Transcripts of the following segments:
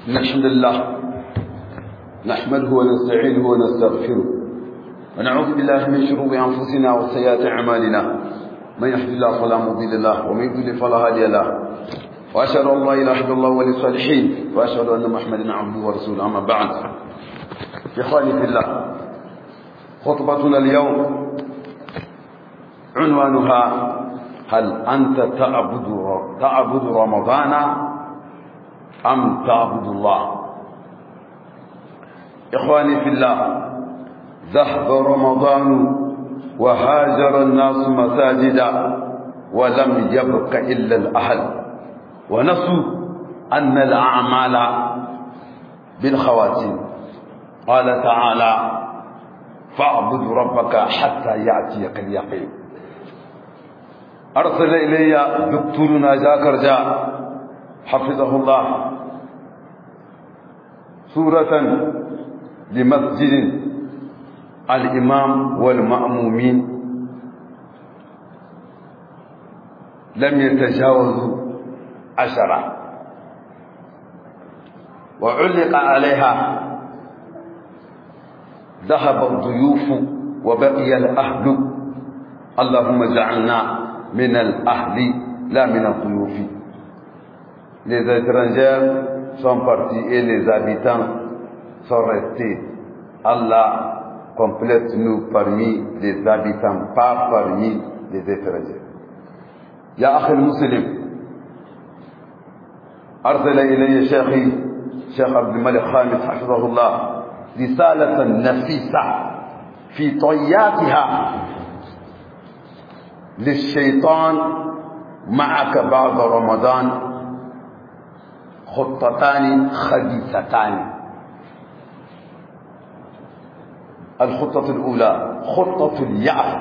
إن الحمد لله نحمده ونستعينه ونستغفره ونعوذ بالله من شرور أنفسنا وسيئات أعمالنا من يهد الله فلا مضل له ومن يضلل فلا هادي له وأشهد أن لا إله إلا الله ولي الصالحين وأشهد أن محمدا عبده ورسوله أما بعد إخواني في الله خطبتنا اليوم عنوانها هل أنت تعبد تعبد رمضان أم تعبد الله إخواني في الله ذهب رمضان وهاجر الناس مساجدا ولم يبق إلا الأهل ونسوا أن الأعمال بالخواتيم قال تعالى فاعبد ربك حتى يأتيك اليقين أرسل إلي دكتورنا جاكر جاء حفظه الله سورة لمسجد الإمام والمأمومين لم يتجاوزوا عشرة وعلق عليها ذهب الضيوف وبقي الأهل اللهم اجعلنا من الأهل لا من الضيوف les étrangers sont partis et les habitants sont restés. Allah complète-nous parmi les habitants, pas parmi les étrangers. يا أخي المسلم أرسل إلي شيخي شيخ عبد الملك خامس حفظه الله رسالة نفيسة في طياتها للشيطان معك بعد رمضان خطتان خبيثتان الخطة الأولى خطة اليأس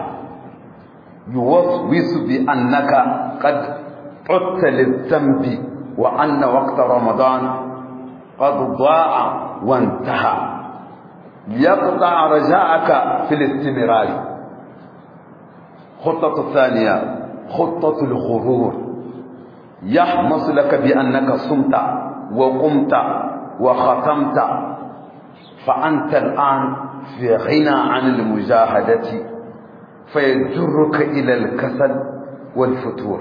يوسوس بأنك قد عدت للذنب وأن وقت رمضان قد ضاع وانتهى ليقطع رجاءك في الاستمرار خطة الثانية خطة الغرور يحمص لك بأنك صمت وقمت وختمت فأنت الآن في غنى عن المجاهدة فيجرك إلى الكسل والفتور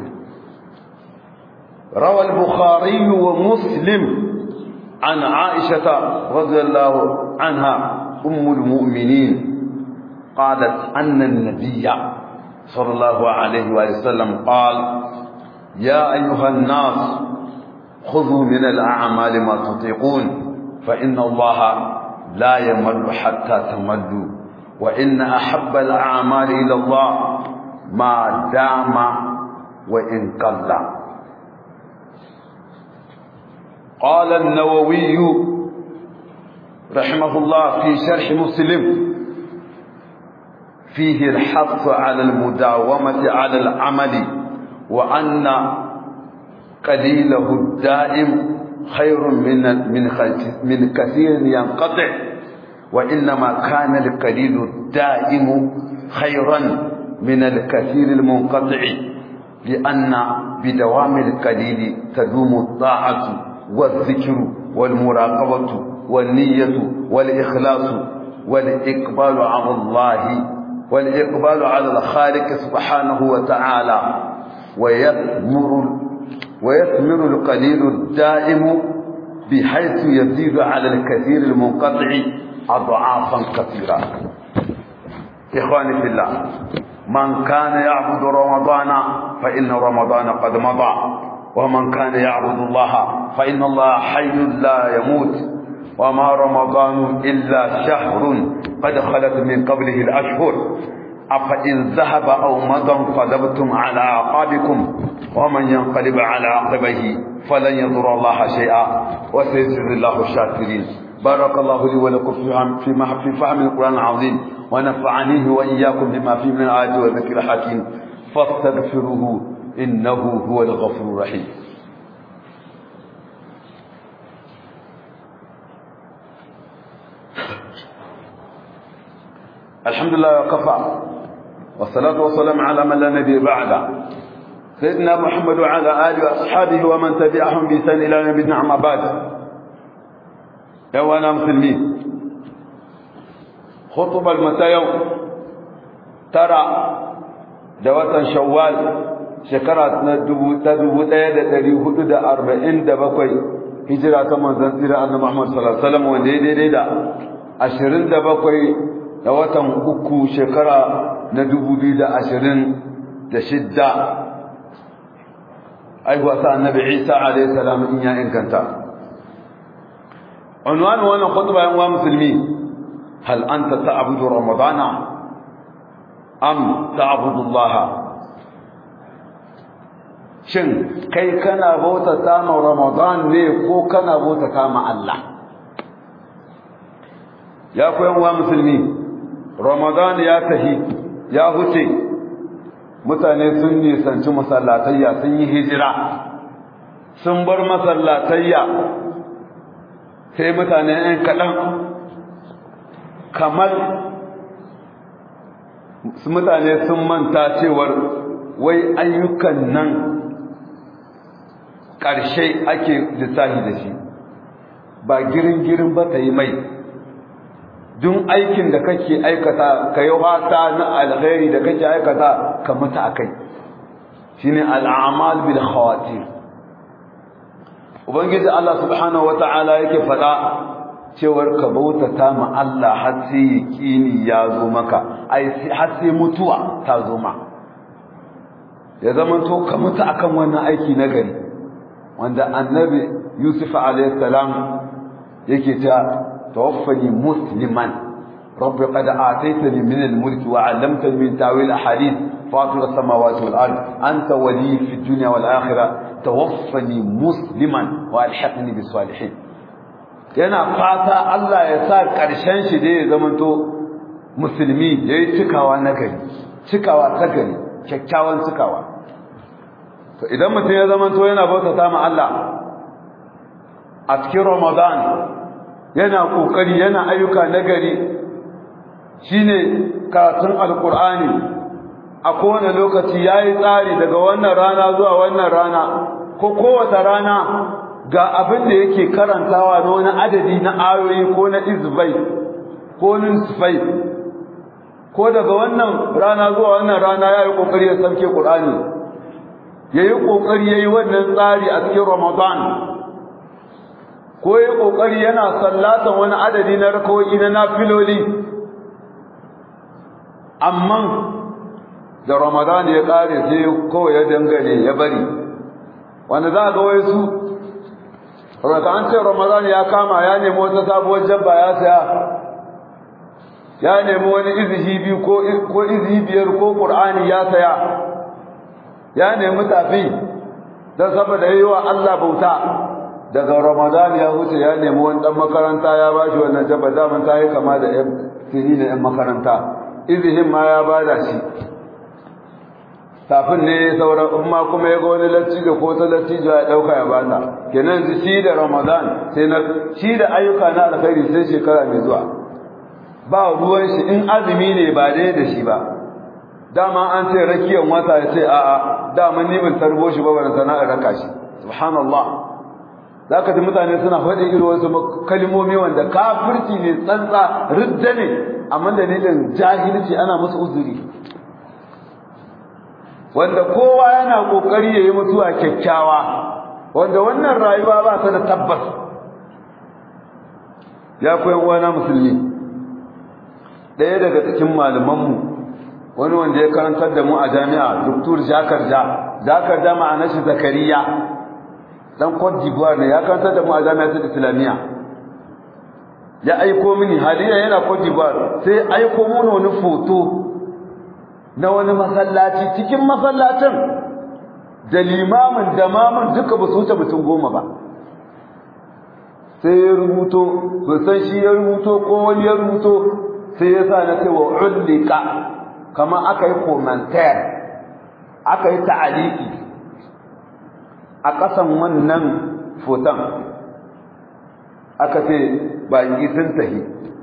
روى البخاري ومسلم عن عائشة رضي الله عنها أم المؤمنين قالت أن النبي صلى الله عليه وسلم قال يا أيها الناس خذوا من الأعمال ما تطيقون فإن الله لا يمل حتى تملوا وإن أحب الأعمال إلى الله ما دام وإن قل قال النووي رحمه الله في شرح مسلم فيه الحث على المداومة على العمل وأن قليله الدائم خير من من من كثير ينقطع وإنما كان القليل الدائم خيرا من الكثير المنقطع لأن بدوام القليل تدوم الطاعة والذكر والمراقبة والنية والإخلاص والإقبال على الله والإقبال على الخالق سبحانه وتعالى ويثمر ويثمر القليل الدائم بحيث يزيد على الكثير المنقطع أضعافا كثيرة إخواني في الله من كان يعبد رمضان فإن رمضان قد مضى ومن كان يعبد الله فإن الله حي لا يموت وما رمضان إلا شهر قد خلت من قبله الأشهر أفإن ذهب أو مضى انقلبتم على أعقابكم ومن ينقلب على عقبيه فلن يضر الله شيئا وسيجزي الله الشاكرين بارك الله لي ولكم في في فهم القرآن العظيم ونفعني وإياكم بما فيه من الآيات والذكر الحكيم فاستغفروه إنه هو الغفور الرحيم الحمد لله وكفى والصلاة والسلام على من لا نبي بعده سيدنا محمد وعلى آله وأصحابه ومن تبعهم بإحسان إلى يوم الدين أما بعد yawana musulmi khutbar mata yau tara da watan shawwal shekara na dubu ta dubu ɗaya da ɗari hudu da arba'in da bakwai hijira ta manzon tsira annabi Muhammad sallallahu alaihi wasallam wanda ya daidai da ashirin da bakwai da watan uku shekara na dubu biyu da ashirin da shidda aihuwa sa annabi Isa alaihi salam in ya inganta unwan wannan khutba yan wa musulmi hal anta ta'budu ramadana am ta'budu Allah shin kai kana bautata ma ramadan ne ko kana bautata ma Allah ya koyan wa musulmi ramadan ya tahi ya huce mutane sun nisanci masallatayya sun yi hijira sun bar masallatayya sai mutane ɗan kaɗan kamar mutane sun manta cewar wai ayyukan nan ƙarshe ake lissahi da shi ba girin-girin ba ta yi mai dun aikin da kake aikata ka yi wata na alghairi da kake aikata ka mutu a kai shi ne al'amal bil khawatir ubangiji Allah subhanahu wa ta'ala yake faɗa cewar ka bautata ma Allah har sai yaƙini ya zo maka ai har sai mutuwa ta zo ma ya zama to ka mutu akan wannan aiki na gari wanda annabi Yusuf alayhi salam yake ta tawaffani musliman rabbi qad ataytani min al-mulk wa 'allamtani min ta'wil ahadith fatir as-samawati wal ard anta wali fi dunya wal akhirah tawaffani musliman wa alhiqni bis salihin yana fata Allah ya sa karshen shi da ya zamanto musulmi yayi cikawa na gari cikawa ta gari kyakkyawan cikawa to idan mutum ya zamanto yana bautata ma Allah a cikin Ramadan yana kokari yana ayyuka nagari shine karatun alqur'ani a kowane lokaci yayi tsari daga wannan rana zuwa wannan rana ko kowace rana ga abin da yake karantawa na wani adadi na ayoyi ko na izbai ko nisfai ko daga wannan rana zuwa wannan rana yayi kokari ya sauke qur'ani yayi kokari yayi wannan tsari a cikin ramadan ko yayi kokari yana sallatan wani adadi na rakawoyi na nafiloli amma da ramadan ya kare sai kawai ya dangane ya bari wanda za ga wai su raka an ce ramadan ya kama ya nemi wata sabuwar jabba ya saya ya nemi wani izihi biyu ko ko izihi biyar ko qur'ani ya saya ya nemi tafi dan saboda yayi wa Allah bauta daga ramadan ya huce ya nemi wani dan makaranta ya bashi wannan jabba da mun tayi kama da ɗan tiri da ɗan makaranta izihin ma ya bada shi tafin ne sauran umma kuma ya ga wani lattijo ko ta lattijo ya dauka ya bata kenan shi da ramadan sai na shi da ayyuka na alkhairi sai shekara mai zuwa ba ruwan shi in azumi ne ba dai da shi ba dama an ce rakiyan wata ya ce a'a dama ni ban tarbo shi ba ban sana'ar raka shi subhanallah zaka ji mutane suna faɗi irin wasu kalmomi wanda kafirci ne tsantsa ridda ne amma dalilin jahilci ana musu uzuri wanda kowa yana kokari yayi mutuwa kyakkyawa wanda wannan rayuwa ba ta da tabbas ya koyan wani musulmi ɗaya daga cikin malamanmu wani wanda ya karantar da mu a jami'a doktor jakarja jakarja ma'anar shi zakariya dan cote d'ivoire ne ya karantar da mu a jami'a ta islamiyya ya aiko mini haliya yana cote d'ivoire sai aiko mun wani foto na wani masallaci cikin masallacin da limamin da mamun duka ba su wuce mutum goma ba sai ya rubuto ba san shi ya rubuto ko wani ya rubuto sai ya sa na ce wa ullika kamar aka yi komantar aka yi ta'aliki a ƙasan wannan foton aka ce baƙi sun tahi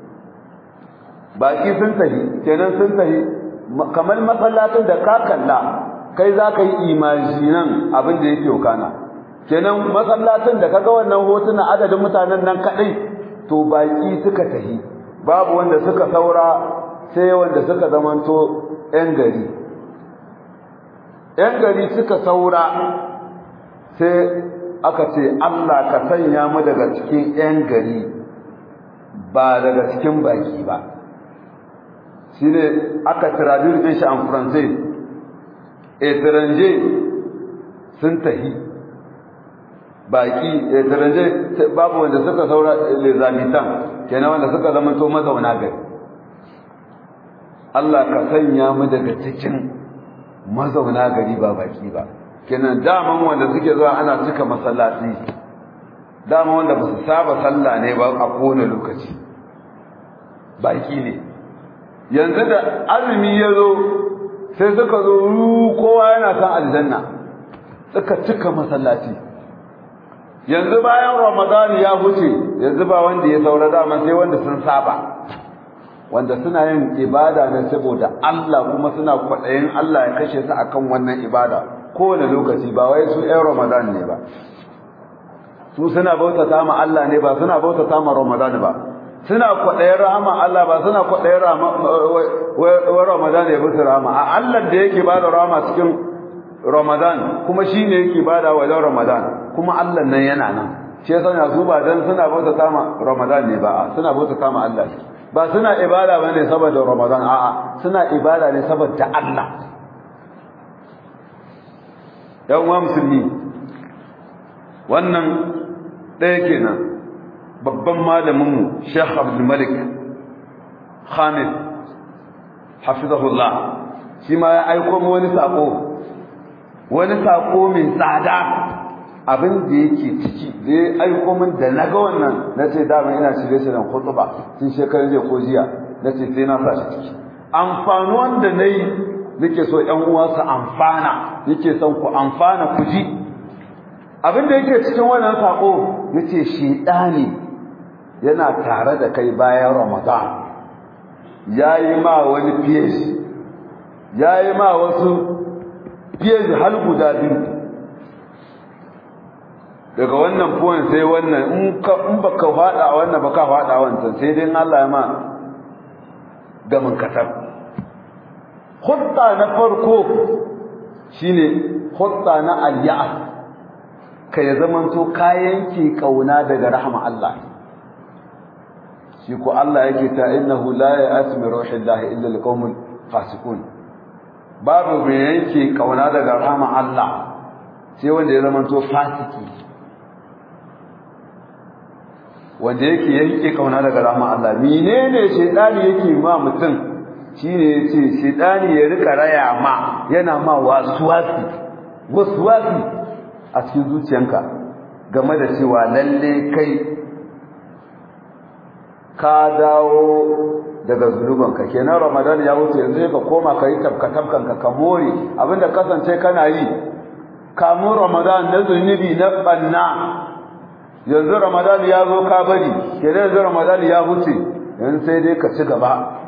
baƙi sun tahi kenan sun tahi kamar masallacin da ka kalla kai za ka yi imajinan abin da yake kana kenan masallacin da kaga wannan hotuna adadin mutanen nan kadai to baki suka tahi babu wanda suka saura sai wanda suka zamanto yan gari yan gari suka saura sai aka ce Allah ka sanya mu daga cikin yan gari ba daga cikin baki ba shi ne aka traduce din shi en français étranger sun tahi baki étranger babu wanda suka saura les habitants kenan wanda suka zama to mazauna gari Allah ka sanya mu daga cikin mazauna gari ba baki ba kenan daman wanda suke zuwa ana cika masallaci dama wanda ba su saba sallah ne ba a kowane lokaci baki ne yanzu da azumi ya zo sai suka zo kowa yana san aljanna suka cika masallaci yanzu bayan ramadan ya huce yanzu ba wanda ya saura dama sai wanda sun saba wanda suna yin ibada ne saboda Allah kuma suna kwaɗayin Allah ya kashe su akan wannan ibada kowane lokaci ba wai su ɗan ramadan ne ba su suna bautata ma Allah ne ba suna bautata ma ramadan ba suna kwaɗayin rahama Allah ba suna kwaɗayin Ramadan ya musu rahama a Allah da yake ba da rahama cikin Ramadan kuma shi ne yake ba da wajen Ramadan kuma Allah nan yana nan shi ya sanya su ba don suna bauta kama Ramadan ne ba suna bauta kama Allah ba suna ibada ba ne saboda Ramadan a'a suna ibada ne saboda Allah yan uwa musulmi wannan ɗaya kenan babban malaminmu Sheikh Abdul Malik Khamis hafizahullah shi ma ya aiko mu wani sako wani sako mai tsada abin da yake ciki da ya aiko min da naga wannan nace da ina shirye shiryen khutba tun shekaran jiya ko jiya nace sai na sa shi ciki amfani wanda nayi nake so ƴan uwa su amfana nake son ku amfana ku ji abin da yake cikin wannan sako yace shedani yana tare da kai bayan Ramadan yayi ma wani fiye yayi ma wasu fiye hal guda biyu daga wannan point sai wannan in ka in baka fada wannan baka fada wancan sai dai Allah ya ma gamin katab khutta na farko shine khutta na al-ya'as kai zamanto kayan ki kauna daga rahama Allah shi ko Allah yake ta innahu la ya'asmi ruhillahi illa alqaumul fasiqun babu me yake kauna daga rahama Allah sai wanda ya zamanto fasiki wanda yake yake kauna daga rahama Allah menene shedani yake ma mutum shine yace shedani ya rika raya ma yana ma waswasi waswasi a cikin zuciyanka game da cewa lalle kai ka dawo daga zulubanka kenan ramadan ya wuce yanzu ka koma ka yi tabka ka more abinda kasance kana yi kamun ramadan na zunubi na banna yanzu ramadan ya zo ka bari kenan yanzu ramadan ya wuce yanzu sai dai ka ci gaba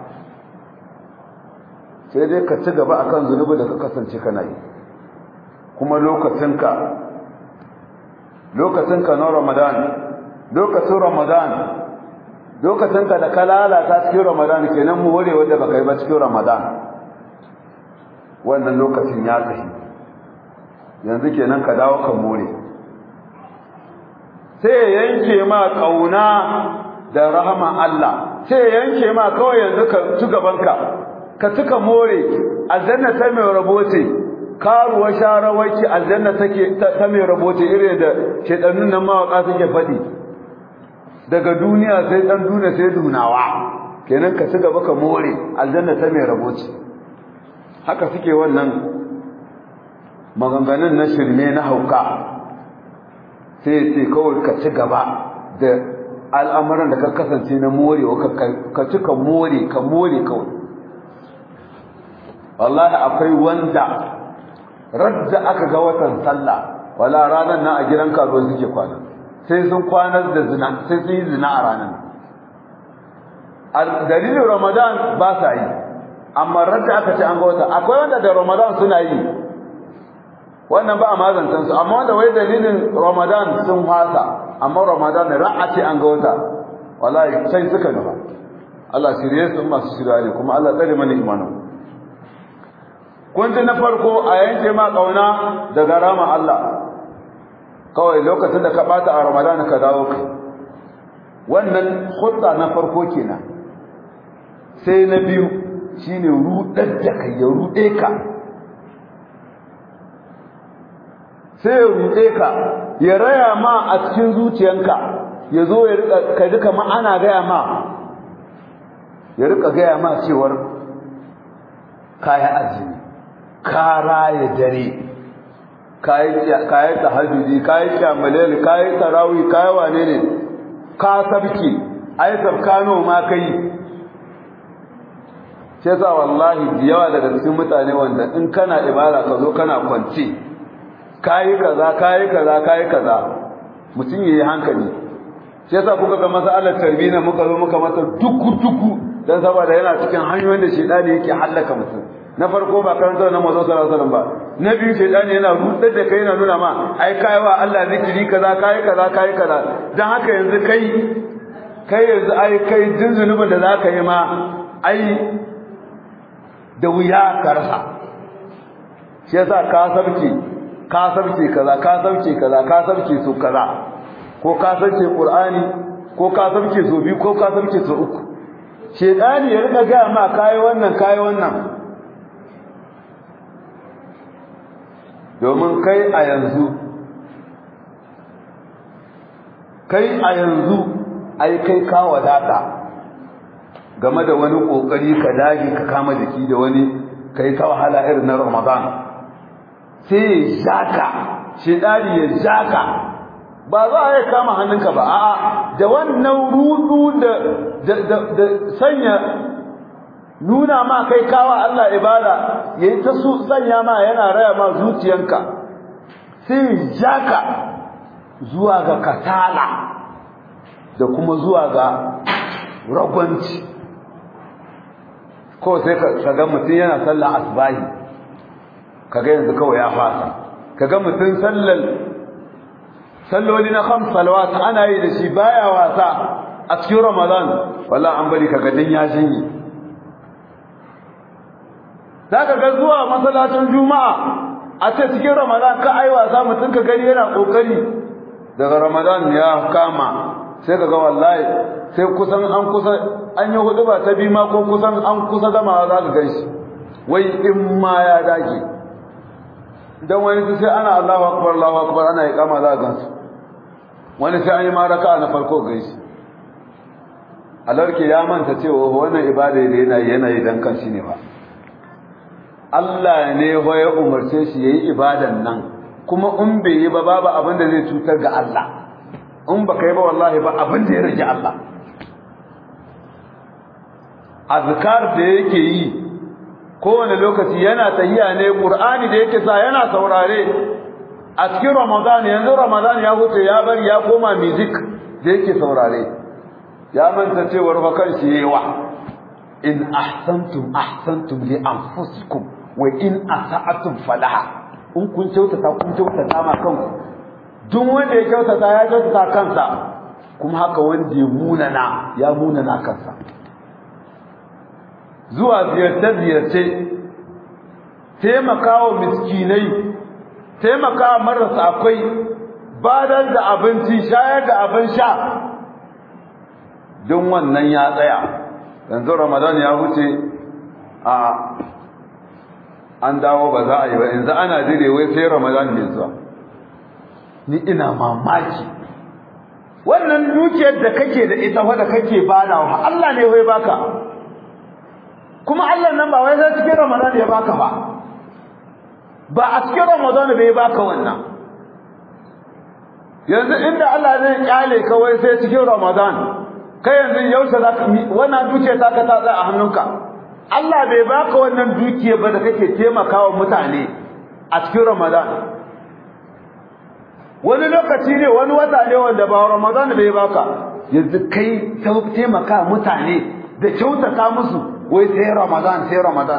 sai dai ka ci gaba akan zunubi da ka kasance kana yi kuma lokacinka lokacinka na ramadan lokacin ramadan lokacinka da ka lalata cikin ramadan kenan mu ware wanda baka yi ba cikin ramadan wannan lokacin ya tafi yanzu kenan ka dawo ka more sai ya yanke ma kauna da rahama Allah sai ya yanke ma kawai yanzu ka ci gabanka ka tuka more aljanna ta mai rabote karuwa sharawaki aljanna take ta mai rabote irin da shedannun nan mawaka suke faɗi daga duniya sai dan duniya sai dunawa kenan ka ci gaba ka more aljanna ta mai rabote haka suke wannan maganganun na shirme na hauka sai ce kawai ka ci gaba da al'amuran da ka kasance na morewa ka ci ka more ka more kawai wallahi akwai wanda radda aka ga watan sallah wala ranar nan a gidan karuwa suke kwana sai sun kwanar da zina sai sun yi zina a ranar dalilin ramadan ba sa yi amma radda aka ce an ga wata akwai wanda da ramadan suna yi wannan ba a mazantan su amma wanda wai dalilin ramadan sun fasa amma ramadan ra'a ce an ga wata wallahi sai suka nufa Allah shirye su masu shirya ne kuma Allah tsare mana imanin kun ji na farko a yanke ma kauna daga rama Allah kawai lokacin da ka bata a Ramadan ka dawo kai wannan khutta na farko kenan sai na biyu shine rudar da kai ya rude ka sai ya rude ka ya raya ma a cikin zuciyanka ya zo ya rika ka duka ma ana gaya ma ya rika gaya ma cewar kaya azumi ka raya dare kayi tahajjudi kayi kyamalel kayi tarawih kayi wane ne ka sabki ai sabkano ma kai sai sa wallahi da yawa daga cikin mutane wanda in kana ibada ka zo kana kwance kayi kaza kayi kaza kayi kaza mutum yayi hankali sai sa kuka ga masalar tarbiyya muka zo muka mata duku duku dan saboda yana cikin hanyoyin da shedani yake hallaka mutum na farko ba karanta na mazo sallallahu alaihi wasallam ba na biyu shedani yana rudar da kai yana nuna ma ai kai wa Allah zikiri kaza kai kaza kai kaza dan haka yanzu kai kai yanzu ai kai din zunubin da zaka yi ma ai da wuya ka rasa shi yasa ka sabke ka sabke kaza ka sabke kaza ka sabke so kaza ko ka sabke qur'ani ko ka sabke so biyu ko ka sabke so uku shedani ya rika ga ma kai wannan kai wannan domin kai a yanzu kai a yanzu ai kai ka wadata game da wani kokari ka dage ka kama jiki da wani kai ka wahala irin na Ramadan sai ya jaka shedani ya jaka ba za a yi kama hannunka ba a'a da wannan rudu da da sanya nuna ma kai kawa Allah ibada yayi ta su sanya ma yana raya ma zuciyanka sai jaka zuwa ga katala da kuma zuwa ga ragwanci ko sai ka ga mutum yana sallar asbahi kaga yanzu kawai ya fasa kaga mutum sallar salloli na khams salawat ana yi da shi baya wasa a cikin ramadan wallahi an bari kaga din ya shinyi zaka ga zuwa masallacin juma'a a ce cikin ramadan ka ai wasa mutum ka gani yana kokari daga ramadan ya kama sai kaga wallahi sai kusan an kusa an yi hudu ba ta bi ma ko kusan an kusa gamawa za ka ganshi wai in ma ya dage dan wani sai ana Allahu akbar Allahu akbar ana iqama za ka gansu wani sai an yi maraka na farko ganshi alarke ya manta cewa wannan ibada da yana yana yi dan kanshi ne ba Allah ne ya umarce shi yayi ibadan nan kuma in bai yi ba babu abin da zai cutar ga Allah in ba kai ba wallahi ba abin da ya rage Allah azkar da yake yi kowane lokaci yana tahiya ne qur'ani da yake sa yana saurare a cikin ramadan yanzu ramadan ya huce ya bari ya koma music da yake saurare ya manta cewar fa kan shi yawa in ahsantum ahsantum li anfusikum wa in asa'atum falaha in kun kyautata kun kyautata ma kanku duk wanda ya kyautata ya kyautata kansa kuma haka wanda ya munana ya munana kansa zuwa ziyarce-ziyarce taimakawa miskinai taimakawa marasa akwai badar da abinci shayar da abin sha don wannan ya tsaya yanzu ramadan ya wuce a an dawo ba za a yi ba yanzu ana dire wai sai ramadan ne zuwa ni ina mamaki wannan dukiyar da kake da ita wadda kake badawa Allah ne wai baka kuma Allah nan ba wai sai cikin Ramadan ya baka ba ba a cikin Ramadan bai baka wannan yanzu inda Allah zai kyale ka wai sai cikin Ramadan kai yanzu yaushe zaka wannan dukiya ta ka ta a hannunka Allah bai baka wannan dukiya ba da kake taimakawa mutane a cikin Ramadan wani lokaci ne wani wata ne wanda ba Ramadan bai baka yanzu kai taimaka mutane da kyautata musu wai sai Ramadan sai Ramadan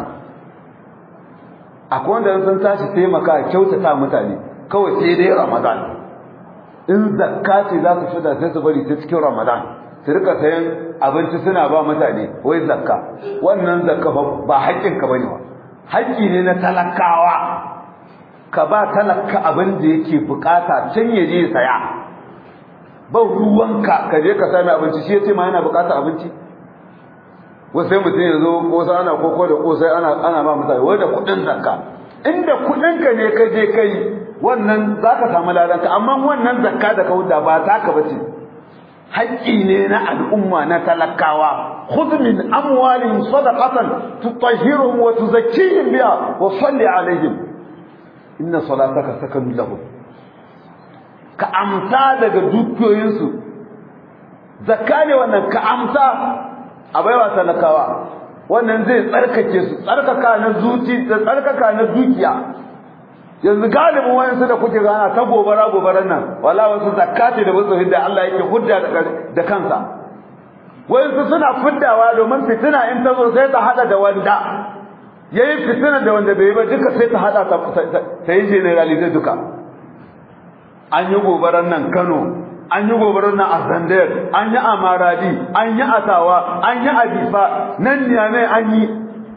akwai wanda sun tashi taimaka kyautata mutane kawai sai dai Ramadan in zakka ce za su fita sai su bari ta cikin Ramadan su rika sayan abinci suna ba mutane wai zakka wannan zakka ba haƙƙin ka bane ba haƙƙi ne na talakawa ka ba talaka abin da yake bukata can ya je saya ba ruwanka ka je ka sami abinci shi yace ma yana bukata abinci wasu sai mutum ya zo kosa ana koko da kosai ana ana ba mutane wai da kuɗin zakka inda kuɗinka ne ka je kai wannan zaka samu ladanka amma wannan zakka da ka wuda ba taka bace haƙƙi ne na al'umma na talakawa khudh min amwalihim sadaqatan tutahhiruhum wa tuzakkihim biha wa salli alaihim inna salataka sakanun lahum ka amsa daga dukiyoyinsu zakka ne wannan ka amsa a baiwa talakawa wannan zai tsarkake su tsarkaka na zuci da tsarkaka na dukiya yanzu galibin wayansu da kuke gana ta gobara gobaran nan wala wasu zakati da wasu hidda Allah yake hudda da kansa wayansu suna fiddawa domin fitina in ta zo sai ta hada da wanda yayi fitina da wanda bai ba duka sai ta hada ta yi generalize duka an yi gobaran nan Kano an yi gobarar nan a Zandar an yi a Maradi an yi a Tawa an yi a Bifa nan ne an yi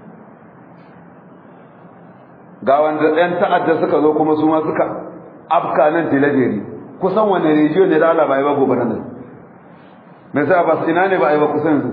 ga wanda ɗan ta'adda suka zo kuma su ma suka afka nan tilajeri kusan wani rijiyo ne da Allah ba yi ba gobe nan me sai ba ina ne ba yi ba kusan yanzu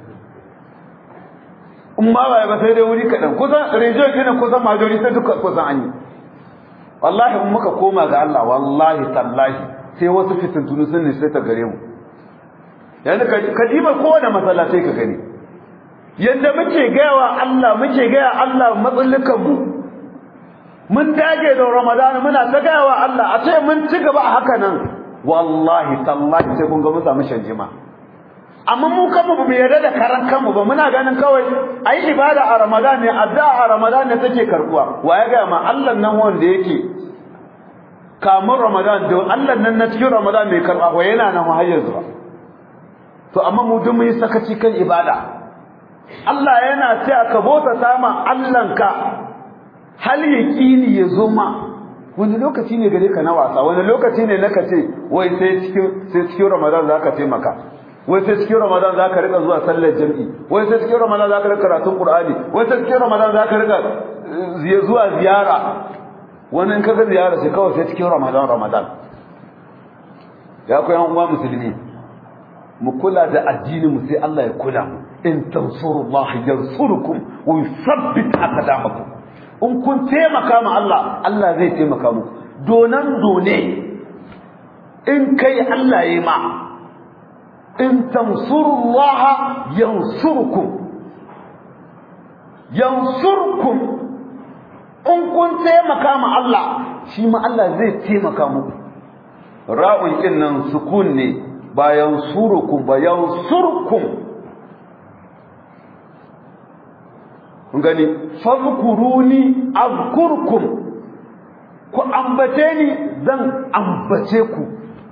in ma ba yi ba sai dai wuri kaɗan kusan rijiyo ne kusan majori sai duka kusan an yi wallahi in muka koma ga Allah wallahi tallahi sai wasu fitintunu sun ne sai ta gare mu yanzu ka diba kowane masallatai ka gani yadda muke gaya wa Allah muke gaya Allah matsallukan mu mun dage da Ramadan muna ta gaya wa Allah a ce mun ci gaba a haka nan wallahi tallahi sai kun ga mun samu shanjima amma mu kanmu ba mu yarda da karan kanmu ba muna ganin kawai ayi ibada a Ramadan ne addu'a a Ramadan ne take karbuwa wa ya ga ma Allah nan wanda yake kamun Ramadan da Allah nan na cikin Ramadan mai karba ko yana nan har yanzu ba to amma mu duk mun yi sakaci kan ibada Allah yana cewa ka bota sama Allahnka hal yaqini ya zo ma wani lokaci ne gare ka na wasa wani lokaci ne naka ce wai sai cikin sai cikin Ramadan zaka taimaka wai sai cikin Ramadan zaka rika zuwa sallar jami'i wai sai cikin Ramadan zaka rika karatun Qur'ani wai sai cikin Ramadan zaka rika zuwa ziyara wani in kaga ziyara sai kawai sai cikin Ramadan Ramadan ya ku yan uwa musulmi mu kula da addinin mu sai Allah ya kula mu in tansurullahi yansurukum wa yuthabbit aqdamakum in kun taimaka ma Allah Allah zai taimaka muku donan done in kai Allah yayi ma in tansurullaha yansurkum yansurkum in kun taimaka ma Allah shi ma Allah zai taimaka muku ra'un kin nan sukun ne bayan surukum bayan surkum gani fadhkuruni azkurkum ku ambace ni zan ambace ku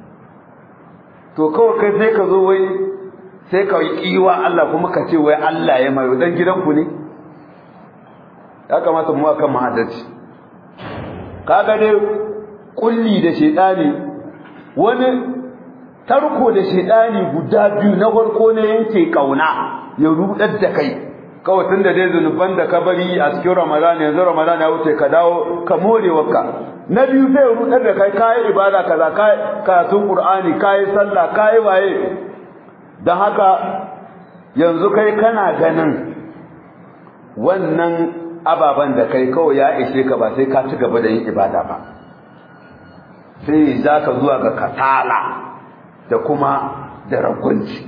to kawai kai sai ka zo wai sai ka yi kiwa Allah kuma ka ce wai Allah ya mai dan gidanku ne ya kamata mu akan mahaddaci kaga dai kulli da shedani wani tarko da shedani guda biyu na farko ne yanke kauna ya rudar da kai kawai tun da dai zunuban da ka bari a cikin ramadan yanzu ramadan ya wuce ka dawo ka more wakka na biyu zai rudar da kai kayi ibada kaza kai karatun qur'ani kayi sallah kayi waye dan haka yanzu kai kana ganin wannan ababan da kai kawai ya ishe ka ba sai ka ci gaba da yin ibada ba sai za ka zuwa ga katala da kuma da ragunci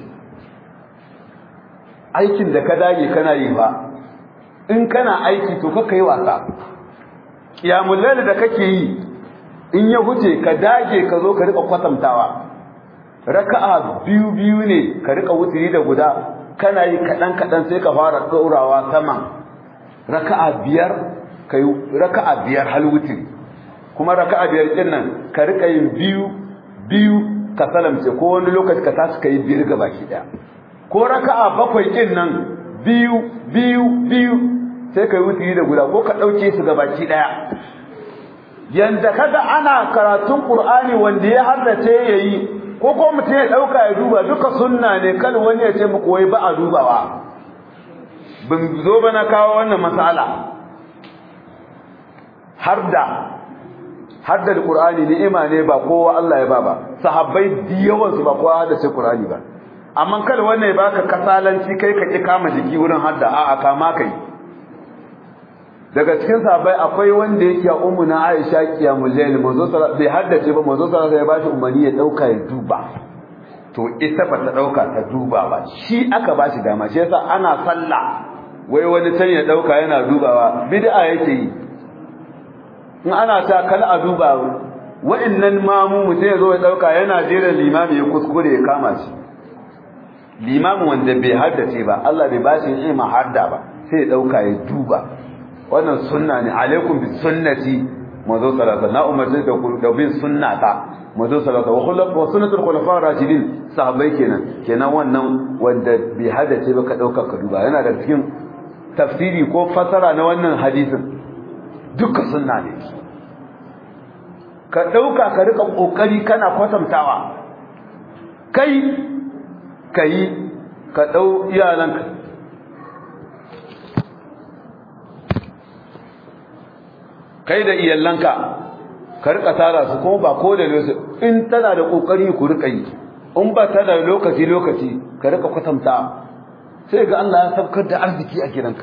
aikin da ka dage kana yi ba in kana aiki to ka yi wasa kiyamul layl da kake yi in ya huce ka dage ka zo ka rika kwatantawa raka'a biyu biyu ne ka rika wutiri da guda kana yi kadan kadan sai ka fara daurawa sama raka'a biyar kai raka'a biyar hal wutiri kuma raka'a biyar din nan ka rika yin biyu biyu ka salamce ko wani lokaci ka tashi kai biyar gabaki daya ko raka'a bakwai kin nan biyu biyu biyu sai kai wutiri da guda ko ka dauke su gabaki daya yanda kaga ana karatun qur'ani wanda ya haddace yayi ko ko mutum ya dauka ya duba duka sunna ne kan wani ya ce muku wai ba a dubawa bin zo ba na kawo wannan masala har da har da qur'ani ni'ima ne ba kowa Allah ya ba ba sahabbai diyawan su ba kowa da sai qur'ani ba amma kada wannan ya baka kasalanci kai ka ki kama jiki wurin hadda a'a kama kai daga cikin sahabbai akwai wanda yake a ummu na Aisha kiyamul layl manzo bai haddace ba manzo sallallahu ya bashi umarni ya dauka ya duba to ita ba ta dauka ta duba ba shi aka bashi dama shi yasa ana sallah wai wani can ya dauka yana dubawa bid'a yake yi in ana ta kal a duba wa'annan mamu mutum ya zo ya dauka yana jira limami ya kuskure ya kama shi limamin wanda bai haddace ba Allah bai bashi ilma hadda ba sai ya dauka ya duba wannan sunna ne alaikum bi sunnati mazo salata na umarci da da bin sunnata mazo salata wa khulaf wa sunnatul khulafa rashidin sahabbai kenan kenan wannan wanda bai hadace ba ka dauka ka duba yana da cikin tafsiri ko fasara na wannan hadisin duka sunna ne ka dauka ka rika kokari kana kwatantawa kai kai ka dau iyalanka kai da iyallanka ka rika tara su kuma ba ko da lokaci in tana da kokari ku rika yi in ba tana da lokaci lokaci ka rika kwatanta sai ga Allah ya sabkar da arziki a gidanka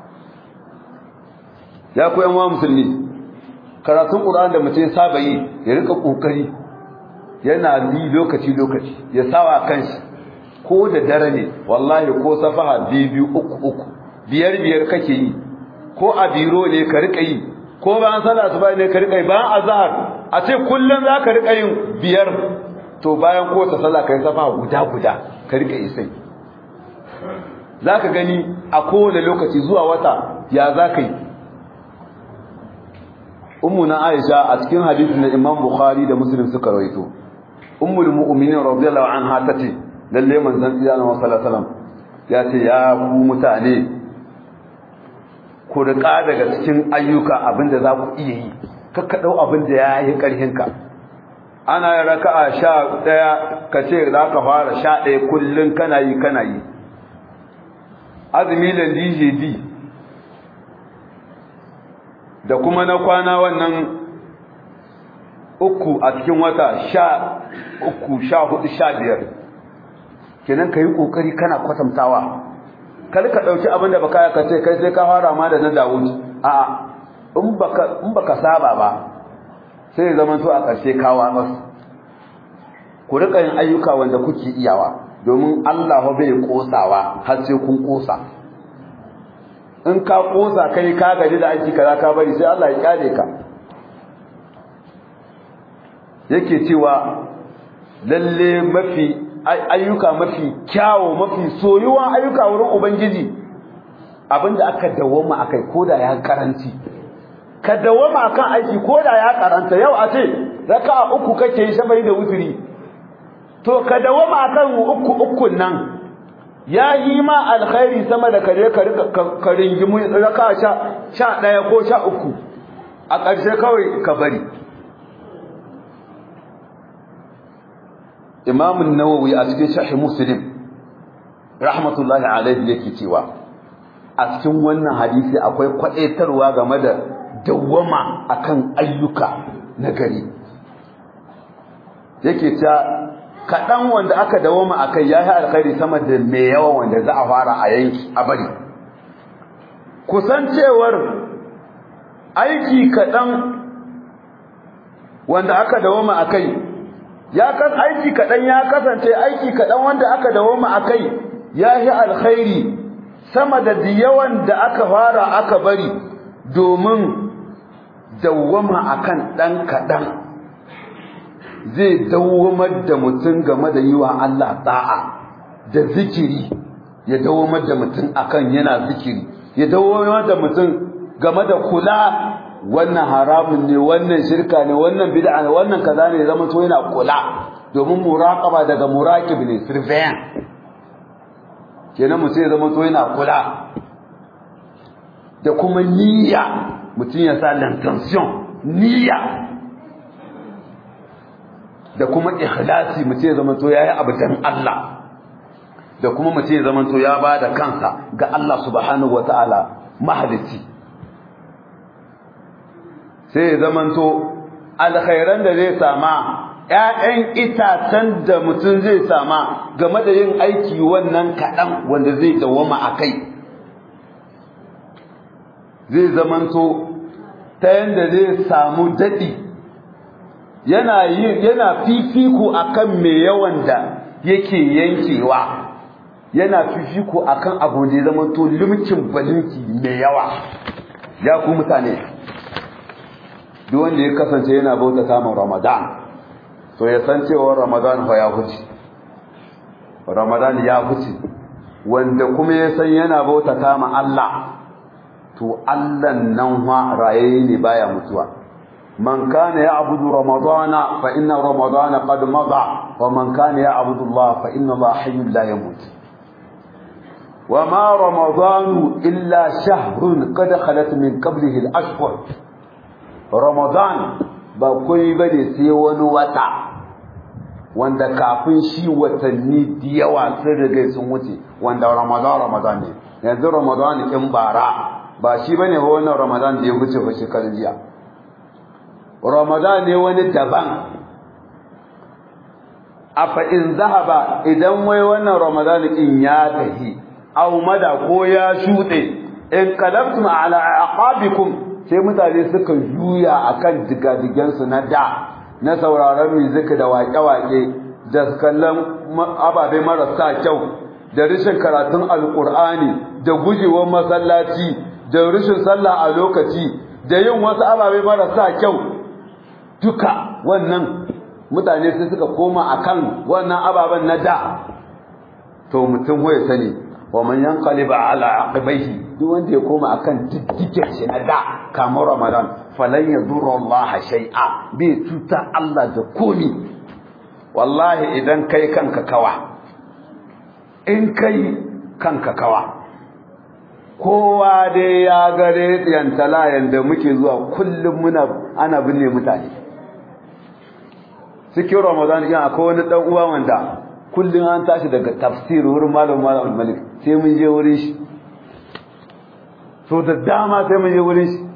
ya ku yan musulmi karatun Qur'an da mutum saba yi ya rika kokari yana yi lokaci lokaci ya sawa kanshi ko da dare ne wallahi ko safaha biyu uku uku biyar biyar kake yi ko a biro ne ka rika yi ko bayan sallah asuba ne ka rika yi bayan azhar a ce kullun za ka rika yin biyar to bayan ko ta sallah kai safa guda guda ka rika yi sai zaka gani a kowane lokaci zuwa wata ya zaka yi ummu na Aisha a cikin hadisin da Imam Bukhari da Muslim suka rawaito ummul mu'minin radiyallahu anha tace lalle manzon sallallahu alaihi wasallam ya ce ya ku mutane ku riƙa daga cikin ayyuka abinda za ku iya yi kakka ɗau abinda ya yi ƙarhinka ana yin raka'a sha ɗaya ka ce za ka fara sha ɗaya kullum kana yi kana yi azumi da djd da kuma na kwana wannan uku a cikin wata sha uku sha hudu sha biyar kenan ka yi ƙoƙari kana kwatantawa kar ka dauki abin da baka ka ce kai sai ka fara ma da na Dawud a in baka in baka saba ba sai zaman to a ƙarshe kawa masu ku rika yin ayyuka wanda kuke iyawa domin Allah bai kosawa har sai kun kosa in ka kosa kai ka gaji da aiki kaza ka bari sai Allah ya kyale ka yake cewa lalle mafi ayyuka mafi kyawo mafi soyuwan ayyuka wurin ubangiji abinda aka dawoma akai koda ya karanci ka dawoma akan aiki koda ya karanta yau a ce raka'a uku kake yi shabai da wuturi to ka dawoma akan uku ukun nan ya yi ma alkhairi sama da kare ka rika ka ringimu raka'a sha sha daya ko sha uku a ƙarshe kawai ka bari Imam an-Nawawi a cikin Sahih Muslim rahmatullahi alaihi yake cewa a cikin wannan hadisi akwai kwadaitarwa game da dawwama akan ayyuka na gari yake ta kadan wanda aka dawwama akai yayi alkhairi sama da mai yawa wanda za a fara a yanki a bari kusancewar aiki kadan wanda aka dawwama akai ya kan aiki kadan ya kasance aiki kadan wanda aka dawoma akai yahi alkhairi sama da diyawan da aka fara aka bari domin dawwama akan dan kadan zai dawwamar da mutum game da yiwa Allah da'a da zikiri ya dawwamar da mutum akan yana zikiri ya dawwamar da mutum game da kula wannan haramun ne wannan shirka ne wannan bid'a ne wannan kaza ne zama to yana kula domin muraqaba daga muraqib ne surveillance kenan mutum ya zama to yana kula da kuma niyya mutum ya sa l'intention niyya da kuma ikhlasi mutum ya zamanto yayi abu dan Allah da kuma mutum ya zamanto ya bada kansa ga Allah subhanahu wataala mahalici sai ya zamanto alkhairan da zai sama ƴaƴan itacen da mutum zai sama game da yin aiki wannan kaɗan wanda zai dawama a kai zai zamanto ta yanda zai samu daɗi yana yana fifiko akan mai yawan da yake yankewa yana fifiko akan abu da ya zamanto limkin balinki mai yawa ya ku mutane duk wanda ya kasance yana bauta samun ramadan to ya san cewa ramadan fa ya huce ramadan ya huce wanda kuma ya san yana bauta kama Allah to Allah nan fa raye ne baya mutuwa man kana ya'budu ramadana fa inna ramadana qad mada wa man kana ya'budu Allah fa inna Allah hayyun la yamut wa ma ramadanu illa shahrun qad khalat min qablihi al-ashhur ramadan ba kai bane sai wani wata wanda kafin shi watanni da yawa sun riga sun wuce wanda ramadan ramadan ne yanzu ramadan in bara ba shi bane ba wannan ramadan da ya wuce ba shekarun jiya ramadan ne wani daban afa in zahaba idan wai wannan ramadan in ya tafi aw mada ko ya shuɗe in qalabtum ala aqabikum sai mutane suka juya akan digadigensu na da na sauraron muzika da waƙe-waƙe da kallon ababe marasa kyau da rashin karatun alƙur'ani da gujewar masallaci da rashin sallah a lokaci da yin wasu ababe marasa kyau duka wannan mutane sai suka koma akan wannan ababen na da to mutum ya sani wa man yanqaliba ala aqibaihi duk wanda ya koma akan diddigen shi na da kamar ramadan falan yadurra Allah shay'a bi tuta Allah da komi wallahi idan kai kanka kawa in kai kanka kawa kowa dai ya gare yantala yanda muke zuwa kullum muna ana binne mutane cikin ramadan yan akwai wani dan uwa wanda kullum an tashi daga tafsir wurin malam malam malik sai mun je wurin shi so da dama sai mun je wurin shi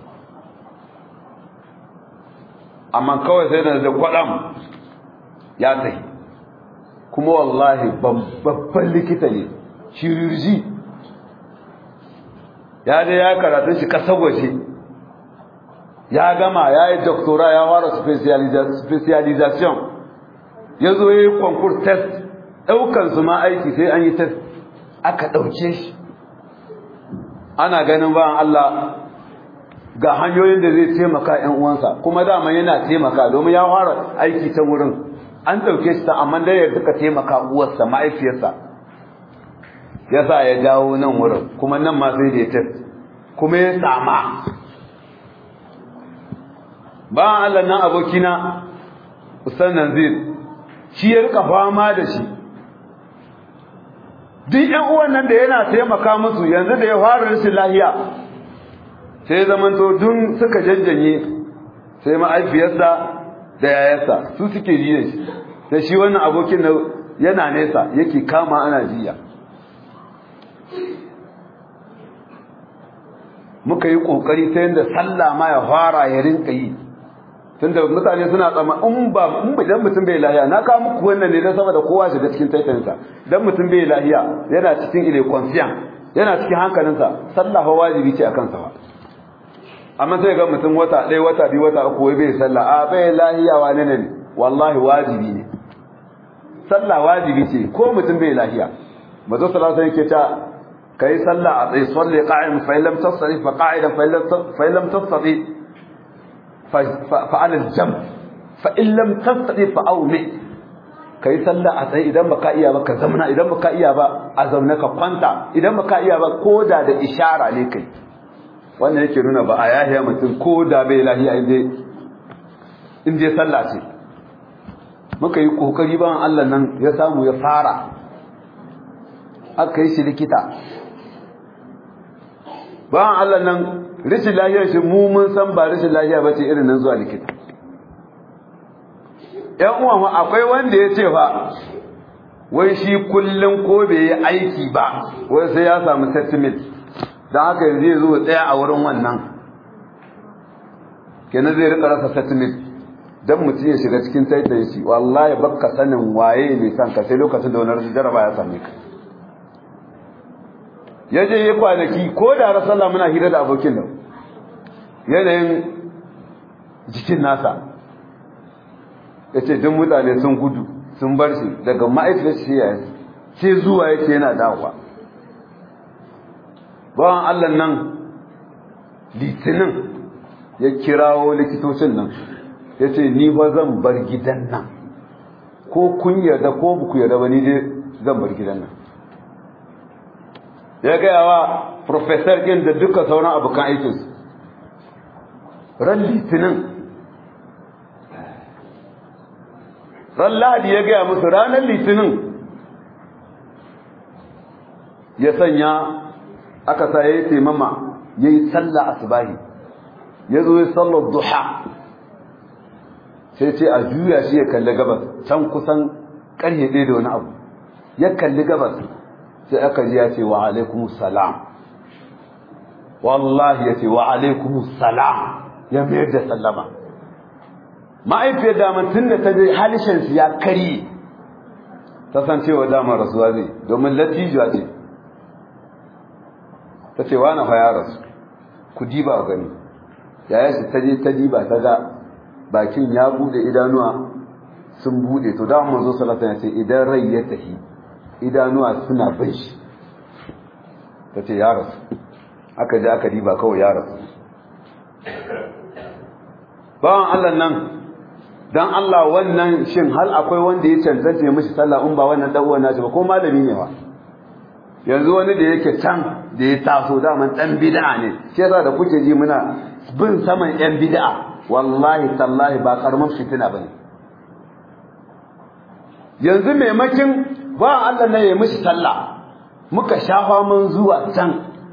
amma kawai sai da da kwadam ya tafi kuma wallahi babban likita ne shirurji ya je ya karatu shi kasar waje ya gama ya yi doctora ya wara specialization ya zo ya yi konkur test ɗaukansu ma aiki sai an yi test aka ɗauke shi ana ganin bayan Allah ga hanyoyin da zai taimaka ‘yan uwansa kuma dama yana taimaka domin ya fara aiki ta wurin an ɗauke shi ta amma da ya duka taimaka uwarsa ma'aifiyarsa ya sa ya dawo nan wurin kuma nan ma sai da ya test kuma ya sama bayan Allah nan abokina Usan Nanzir shi ya rika fama da shi duk ƴan uwan nan da yana taimaka musu yanzu da ya fara rashin lahiya sai zamanto dun suka jajjanye sai ma'aifiyarsa da yayarsa su suke ji da shi da shi wannan abokin da yana nesa yake kama ana jiya muka yi kokari ta yadda sallah ma ya fara ya rinka yi tunda mutane suna tsama in ba in idan mutum bai lahiya na kawo muku wannan ne don saboda kowa shiga cikin taitayinsa dan mutum bai lahiya yana cikin ile conscient yana cikin hankalinsa sallah fa wajibi ce akan sa ba amma sai ga mutum wata ɗaya wata biyu wata uku wai bai sallah a bai lahiya wane ne wallahi wajibi ne sallah wajibi ce ko mutum bai lahiya mazo sallallahu alaihi yake ta kai sallah a tsaye salli qa'im fa illam tasri fa qa'idan fa illam tasri fa'al al-jam fa in lam tastati fa awmi kai sallah a tsaye idan baka iya ba ka zamna idan baka iya ba a zauna ka kwanta idan baka iya ba koda da ishara ne kai wannan yake nuna ba a yahiya mutum koda bai lahiya inda inda sallah ce muka yi kokari ban Allah nan ya samu ya fara aka yi shi likita ban Allah nan rashin lahiyar shi mu mun san ba rashin lahiya ba ce irin nan zuwa likita ƴan uwa akwai wanda ya ce fa wai shi kullum ko bai yi aiki ba wai sai ya samu settlement don haka yanzu ya zo tsaya a wurin wannan kenan zai rika rasa settlement don mutum ya shiga cikin taitan shi wallahi baka sanin waye mai san ka sai lokacin da wani rasu jaraba ya same ka ya je ya kwanaki ko da rasalla muna hira da abokin nan yanayin jikin nasa ya ce duk mutane sun gudu sun bar shi daga ma'aikata shi ya sai zuwa yake yana dawowa bawan allah nan litinin ya kirawo likitocin nan ya ce ni ba zan bar gidan nan ko kun yarda ko buku yarda ba ni dai zan bar gidan nan ya gaya wa professor ɗin da duka sauran abokan aikinsu ran litinin ran lahadi ya gaya musu ranar litinin ya sanya aka sa ya yi taimama ya yi sallah asubahi ya zo ya sallar duha sai ce a juya shi ya kalli gabas can kusan ƙarye ɗaya da wani abu ya kalli gabas sai aka ji ya ce wa alaikumus salam wallahi ya ce wa alaikumus salam ya mayar da sallama ma'aifiyar damar tun da ta je halishinsu ya karye ta san cewa damar rasuwa zai domin latijuwa ce ta ce wa na ya rasu ku diba gani yaya shi ta je ta diba ta ga bakin ya bude idanuwa sun bude to da manzo sallallahu alaihi wasallam idan rai ya tafi idanuwa suna bin shi ta ce ya rasu aka ji aka diba kawai ya rasu bawan Allah nan dan Allah wannan shin hal akwai wanda ya cancanta ya mishi sallah in ba wannan dan uwan nashi ba ko malami ne ba yanzu wani da yake can da ya taso daman dan bid'a ne shi yasa da kuke ji muna bin saman yan bid'a wallahi tallahi ba karamin fitina bane yanzu maimakin ba Allah ne ya mishi sallah muka shafa mun zuwa can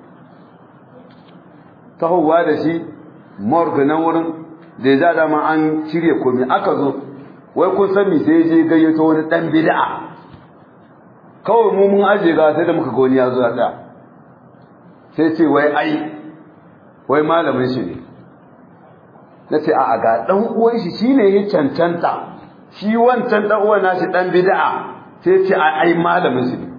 tahowa da shi morgue nan wurin da ya dama an cire komai aka zo wai kun san me sai je gayyato wani dan bid'a kawai mu mun aje ga sai da muka ga wani ya zo ya tsaya sai ce wai ai wai malamin shi ne nace a ga dan uwan shi shine ya cancanta shi wancan dan uwan nashi dan bid'a sai ce ai malamin shi ne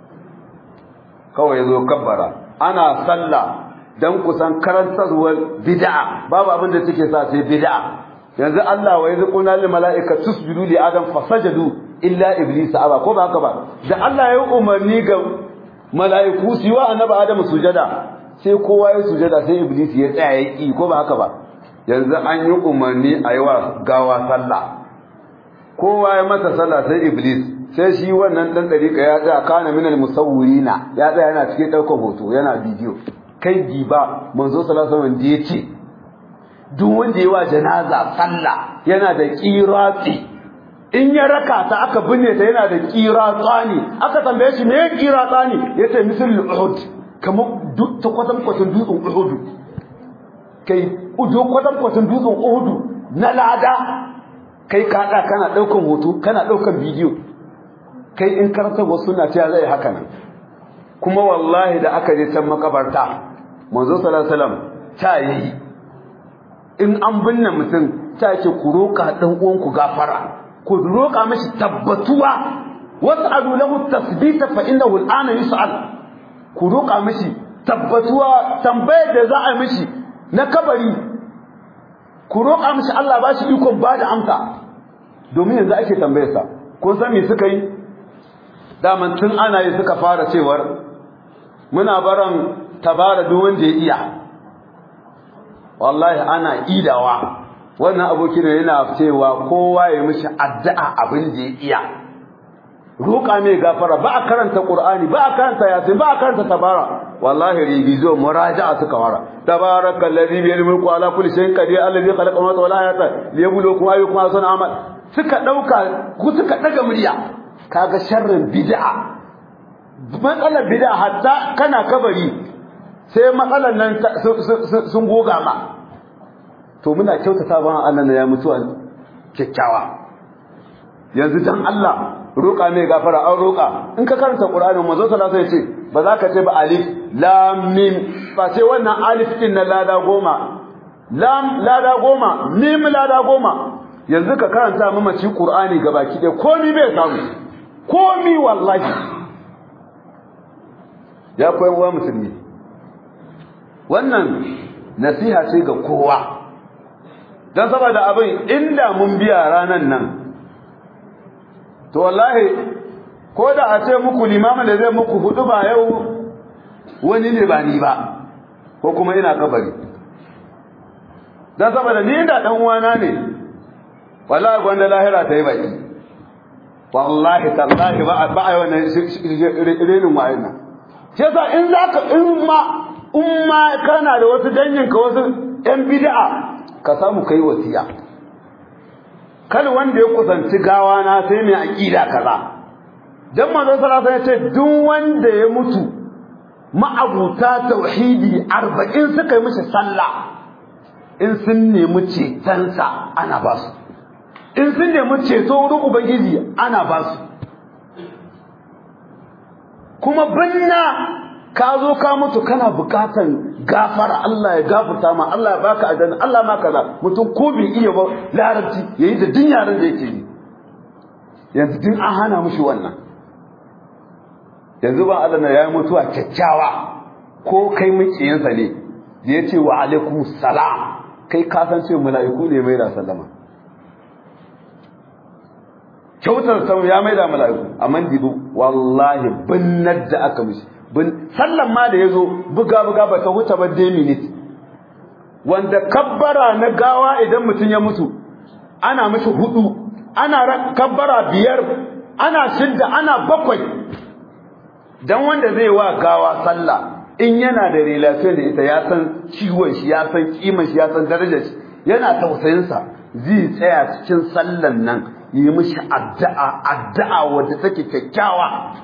kawai yazo kabbara ana sallah dan kusan karantarwar bid'a babu abin da take sa sai bid'a yanzu Allah wa yazquna lil malaika tusjudu li adam fasajadu illa iblis aba ko ba haka ba da Allah ya umarni ga malaiku su wa annabi adam sujada sai kowa ya sujada sai iblis ya tsaya ya ki ko ba haka ba yanzu an yi umarni a yi wa gawa sallah kowa ya masa sallah sai iblis sai shi wannan dan dariƙa ya tsaya kana minal musawwirina ya tsaya yana cikin ɗaukar hoto yana bidiyo kai giba manzo sallallahu alaihi wasallam da yace duk wanda yawa janaza sallah yana da qirati in ya raka ta aka binne ta yana da qiratani aka tambaye shi me qiratani yace misal uhud kamar duk ta kwatan kwatan dutsen uhud kai ujo kwatan kwatan dutsen uhud na lada kai kada kana daukan hoto kana daukan bidiyo kai in karanta wasu na ta zai haka nan kuma wallahi da aka je can makabarta manzo sallallahu alaihi wasallam ta yi in an binne mutum ta ce ku roka dan uwan ku gafara ku roka mishi tabbatuwa was'alu lahu tasbita fa innahu al'ana yus'al ku roka mishi tabbatuwa tambayar da za a mishi na kabari ku roka mishi Allah ba shi ikon ba da amsa domin yanzu ake tambayar sa kun san me suka yi daman tun ana yi suka fara cewar muna baran tabara duk wanda ya iya wallahi ana idawa wannan abokin yana cewa kowa ya mishi addu'a abin da ya iya roƙa mai gafara ba a karanta qur'ani ba a karanta yasin ba a karanta tabara wallahi rigizo muraja'a suka fara tabarakal ladhi bi yadihi mulku ala kulli shay'in qadir alladhi khalaqa samawati wal arda liyabluwakum ayyukum ahsanu amal suka dauka ku suka daga murya kaga sharrin bid'a matsalar bid'a hatta kana kabari sai matsalar nan sun goga ma to muna kyautata ban Allah ya mutuwa kyakkyawa yanzu dan Allah roƙa mai gafara an roƙa in ka karanta Qur'anin manzo sallallahu alaihi wasallam ce ba za ka ce ba alif lam mim fa sai wannan alif din na lada goma lam lada goma mim lada goma yanzu ka karanta mamaci Qur'ani gabaki ɗaya komi bai samu komi wallahi ya koyan wa musulmi wannan nasiha ce ga kowa don saboda abin inda mun biya ranan nan to wallahi ko da a ce muku limamin da zai muku hudu ba yau wani ne ba ni ba ko kuma ina kabari don saboda ni da dan uwana ne wallahi gwanda lahira ta yi baki wallahi tallahi ba ba a yi wannan renin wa'ayin nan shi yasa in zaka in ma in ma kana da wasu dangin ka wasu yan bid'a ka samu kai wasiya kal wanda ya kusanci gawa na sai mai aqida kaza dan manzo sallallahu alaihi wasallam ya ce duk wanda ya mutu ma'abuta tauhidi 40 suka yi mishi sallah in sun nemi cetonsa ana ba su in sun nemi ceto wurin ubangiji ana ba su kuma binna ka zo ka mutu kana bukatan gafara Allah ya gafarta ma Allah ya baka adana Allah ma kaza mutum ko bai iya ba larabci yayi da din yaran da yake yi yanzu din an hana mushi wannan yanzu ba Allah na yayi mutuwa kyakkyawa ko kai mukiyinsa ne da ya ce wa alaikum salam kai ka san ce mala'iku ne mai da sallama kyautar sau ya mai da mala'iku amma dibu wallahi binnar da aka mishi bin sallan ma da yazo buga buga ba ta huta ba dai minute wanda kabbara na gawa idan mutum ya mutu ana mishi hudu ana kabbara biyar ana shidda ana bakwai dan wanda zai wa gawa sallah in yana da relation da ita ya san ciwon shi ya san kiman shi ya san darajar shi yana tausayin sa zai tsaya cikin sallan nan yi mishi addu'a addu'a wadda take kyakkyawa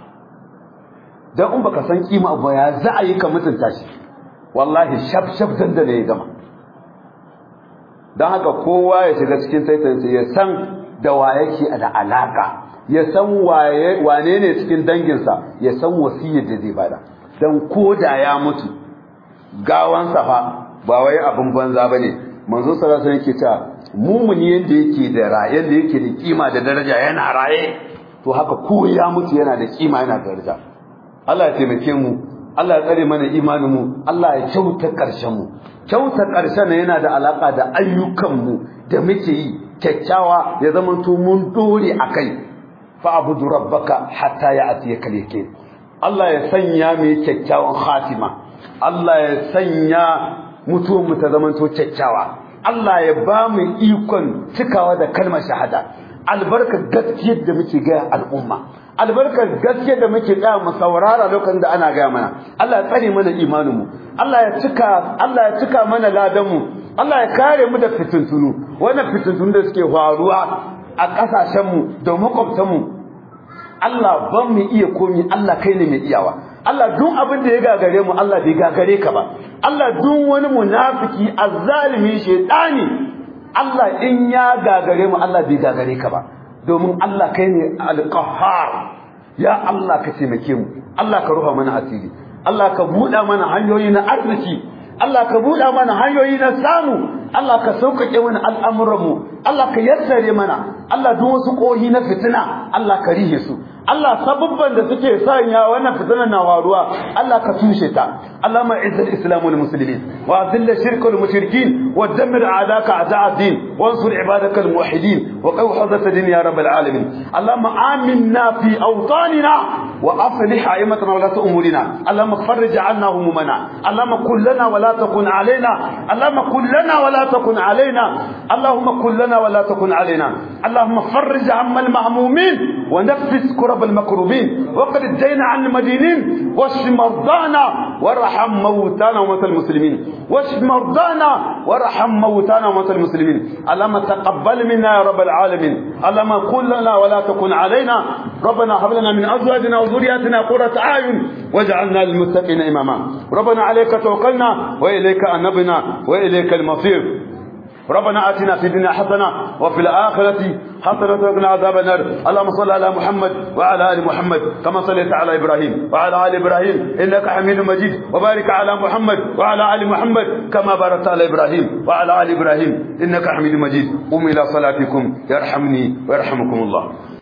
dan in baka san kima ba ya za a yi ka mutunta shi wallahi shaf shaf dan da ne ya gama dan haka kowa ya shiga cikin taitayinsa ya san da wa yake da alaka ya san waye wane ne cikin danginsa ya san wasiyar da zai bada dan koda ya mutu gawansa fa ba wai abin banza bane manzo sallallahu alaihi wasallam yake cewa mumuni yanda yake da raye yanda yake da kima da daraja yana raye to haka ko ya mutu yana da kima yana da daraja Allah ya taimake mu Allah ya tsare mana imanin mu Allah ya kyauta karshen mu kyauta karshen yana da alaka da ayyukan mu da muke yi kyakkyawa ya zama to mun dore akai fa abudu rabbaka hatta ya'tiyaka al-yaqin Allah ya sanya mu kyakkyawan khatima Allah ya sanya mutuwar mu ta zama to kyakkyawa Allah ya ba mu ikon cikawa da kalmar shahada albarkar gaskiyar da muke ga al'umma albarkar gaskiyar da muke ga mu saurara lokacin da ana ga mana Allah ya tsare mana imanin mu Allah ya cika Allah ya cika mana ladan mu Allah ya kare mu da fitintunu wannan fitintunu da suke faruwa a kasashen mu da makwabtan mu Allah ban mu iya komi Allah kai ne mai iyawa Allah duk abin da ya gagare mu Allah bai gagare ka ba Allah duk wani munafiki azzalimi shedani Allah in ya gagare mu Allah bai gagare ka ba domin Allah kai ne alqahhar ya Allah ka taimake mu Allah ka ruha mana asiri Allah ka buɗa mana hanyoyi na arziki Allah ka buɗa mana hanyoyi na samu Allah ka sauƙaƙe mana al'amuranmu Allah ka yassare mana Allah duk wasu ƙohi na fitina Allah ka rihe su Allah sabubban da suke sanya wannan fitinan na waruwa Allah ka tushe ta Allahumma izz al-islam wal muslimin wa azil ash-shirk wal mushrikeen wa dammir a'daka a'da' ad-din wa ansur ibadaka al-muwahhidin wa qaw hadat ad-din ya rabb al-alamin Allahumma aminna fi awtanina wa aslih a'immatana wa lat umurina Allahumma farrij 'anna humumana Allahumma kun lana wa la takun 'alaina Allahumma kun lana wa la takun 'alaina Allahumma kun lana wa la takun 'alaina Allahumma farrij 'amma al-mahmumin wa nafis كرب المكروبين وقد الدين عن المدينين واشف مرضانا وارحم موتانا وموتى المسلمين واشف مرضانا وارحم موتانا وموتى المسلمين اللهم تقبل منا يا رب العالمين اللهم قل لنا ولا تكن علينا ربنا هب لنا من ازواجنا وذرياتنا قرة اعين واجعلنا للمتقين اماما ربنا عليك توكلنا واليك انبنا واليك المصير ربنا آتنا في الدنيا حسنة وفي الآخرة حسنة وقنا عذاب النار اللهم صل على محمد وعلى آل محمد كما صليت على إبراهيم وعلى آل إبراهيم إنك حميد مجيد وبارك على محمد وعلى آل محمد كما باركت على إبراهيم وعلى آل إبراهيم إنك حميد مجيد قم إلى صلاتكم يرحمني ويرحمكم الله